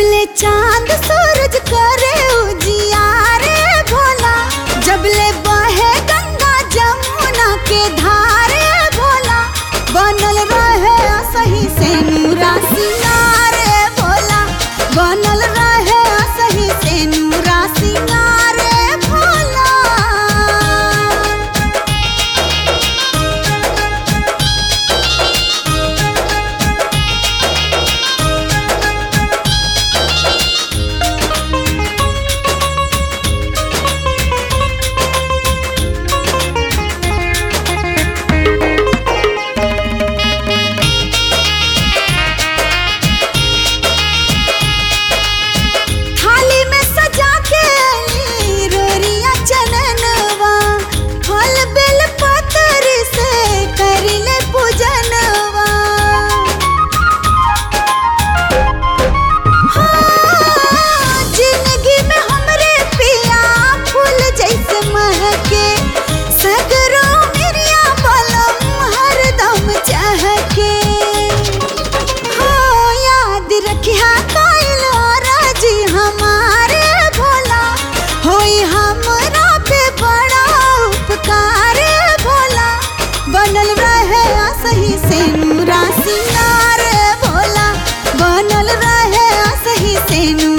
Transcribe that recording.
जबले चांद सूरज करे उजियारे भोला जबले बहे गंगा जमुना के धारे भोला बनल रहे सही से नूरा सिंगारे भोला बनल रहे सही से नूरा सिंगारे भोला थाली में सजा के ली रोरिया चननवा फल बेल पतर से करिले पूजनवा हाँ, जिंदगी में हमरे पिया फूल जैसे महके सगरो मिरिया बलम हरदम चहके हो याद रखिया काइल राजी हमारे भोला होई हमरा पे बड़ा उपकार भोला बनल रहे सही से नूरा सिंगार भोला बनल रहे सही से नूरा